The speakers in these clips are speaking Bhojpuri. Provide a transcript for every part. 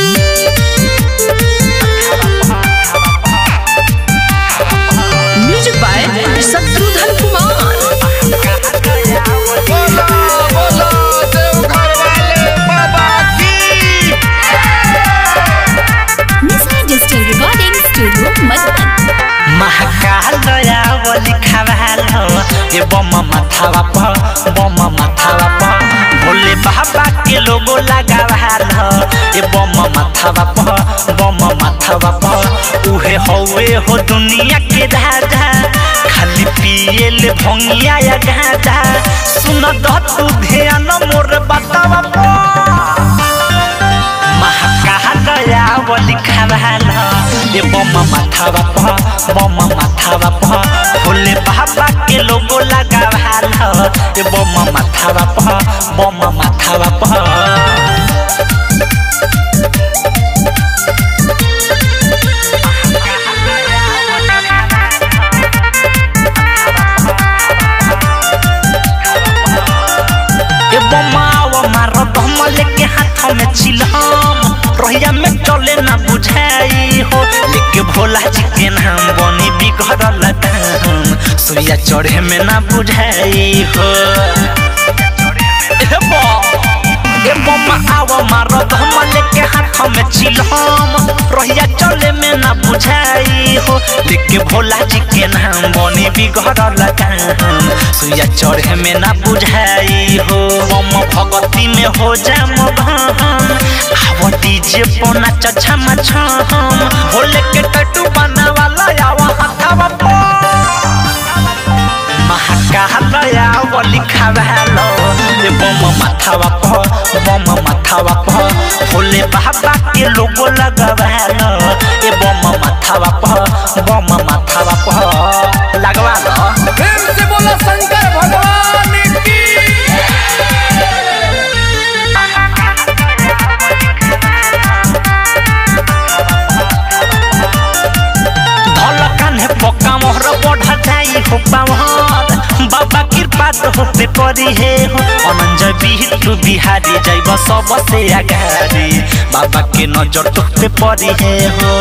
म्यूजिक बाय शत्रुघ्न कुमार बोलो बोलो देवघर वाले बाबा की Missile Digital Recording Studio, Madhuban. Mahakal दयावली खवाल ए बम माथावा प बम माथावा प भोले बाबा के लोगो लगावाल ए बम माथावा प बम माथावा प उहे हौवे हो दुनिया के राजा खाली पिए ले भंगिया या गाजा सुन द तू ध्यान मोर बतावा प महाकालयावली खवाल ए बम माथावा प बम माथावा प भोले बाबा के लोगो लगावाल ए बम माथावा प बम माथावा प ए बमावा मारो दम लेके हाथ में चिलहम रोहिया में चले ना बुझाई हो लेके भोला जी के नाम बनी बिगड़ल दाम सुइया चढ़े में ना बुझाई हो ए बा ए बम्मा आवा मारो दम लेके हाथ में चिलहम रोहिया चले में ना बुझाई हो लेके भोला जी के नाम बनी बिगड़ल काम सुइया चढ़े में ना बुझाई हो बम भगती में हो जाम भाम आव डीजे पोना चछम छम भोले के टटू बना वाला आवा हथावा पो महाकालयावली खवालो ए बम माथावा प बम माथावा प भोले बाबा के लोगो लगवालो ए बम माथावा प बम माथावा प लगवालो प्रेम से बोलो शंकर भगवान की धलकान है पक्का मोहर बढ़ जाई हो पावर बाबा कृपा तो होते करी हे हो अनंजय बिहटू बिहारी जाइब सब से आगारी बाबा के नजर तोते परी हे हो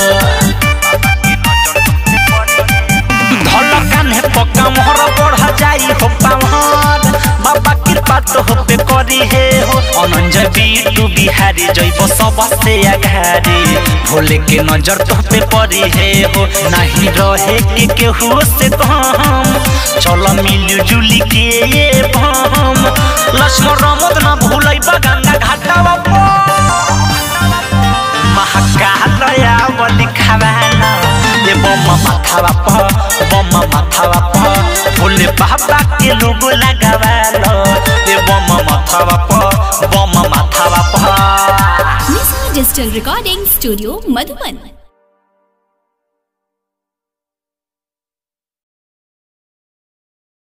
धलकान है पक्का मोहर बढ़ जाई हो पावर बाबा कृपा तो होते करी हे हो अनंजय बिटू बिहारी जैब सब से आघारी भोले के नजर तोहते परी हे हो नहीं रहे के केहू से कम चल मिलू जुली के ये भम लक्ष्मण रमद न भूलै गंगा घाटावा महाकालयावली खवाला ए बम माथावा प बम माथावा प भोले बाबा के लोगो लगावालो ए बम माथावा प बम माथावा प Missile Digital Recording Studio, Madhuban.